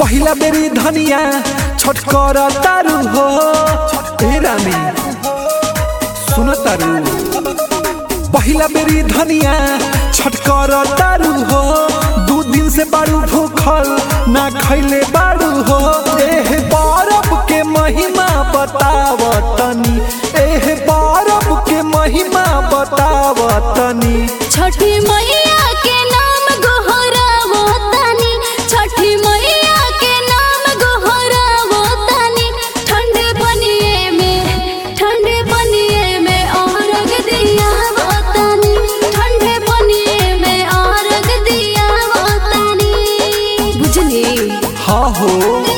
पहिला बेरी धनिया छठ कर तारू हो ए रानी सुन तारू पहिला बेरी धनिया छठ कर तारू हो दू दिन से बारू भूखल ना खैले बारू हो एह बरफ के महिमा बताव तनी एह बरफ के महिमा बताव तनी छठी मैया के नाम गोहरा होतानी छठी मैया के नाम गोहरा होतानी ठंडे पनिए में ठंडे पनिए में औरग दिया होतानी ठंडे पनिए में औरग दिया होतानी बुझली हाँ हो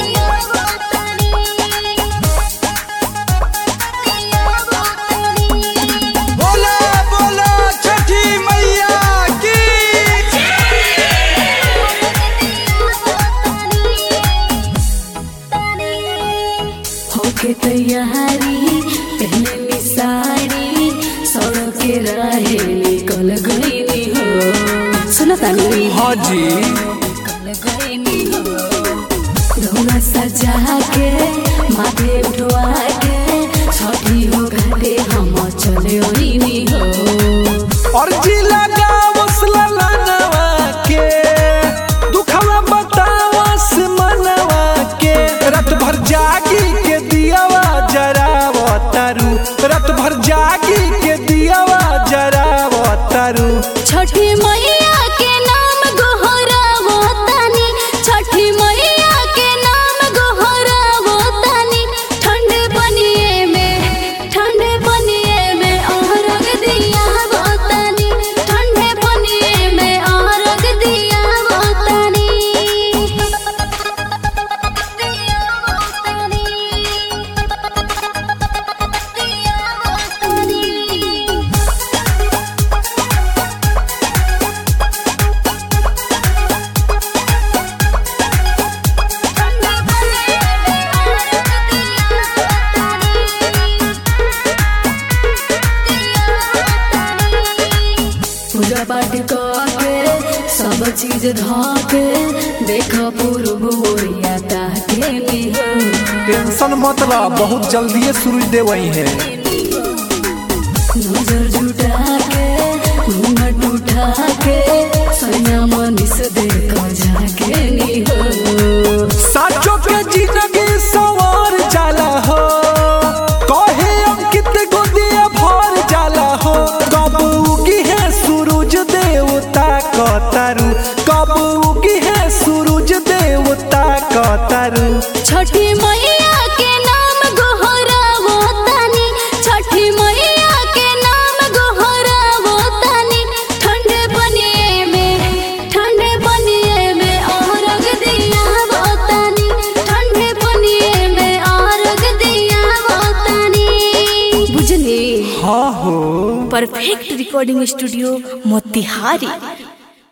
बोला बोला छठी मैया की होके तैयारी पहने में साड़ी सड़क के राहे निकल गई हो सुना तानी हाँ जी निकल गई हो रौना सजा के माथे उठवा के छठी हो घाटे हम चले ओइनी हो और जिला गावस ललनवा के दुखवा बतावस मनवा के रात भर जागी के दियावा जराव तारू रात भर जागी के दियावा जराव तारू छठी मैया के नाम गोहरा होतानी छठी मैया के नाम गोहरा होतानी ठंडे पनिए में ठंडे पनिए में औरग दिया होतानी ठंडे पनिए में औरग दिया होतानी पूजा पाठ के सब चीज धके देख पूर्व ओरिया ताके निहो टेंशन मतलब बहुत जल्दी सूरज देवई है नजर जुटा के घूंघट उठा के सैया मनीष देख जाके निहो साचो के जिंदगी सवार जाला हो कहे अंकित गोदिया भर जाला हो कब उगी है सूरज देवता कतारू कब उगी है सूरज देवता कतारू छठी मैया के नाम गोहरा होतानी छठी मैया के नाम गोहरा होतानी ठंडे पनिए में ठंडे पनिए में औरग दिया होतानी ठंडे पनिए में औरग दिया होतानी बुझली हाँ हो परफेक्ट रिकॉर्डिंग स्टूडियो मोतिहारी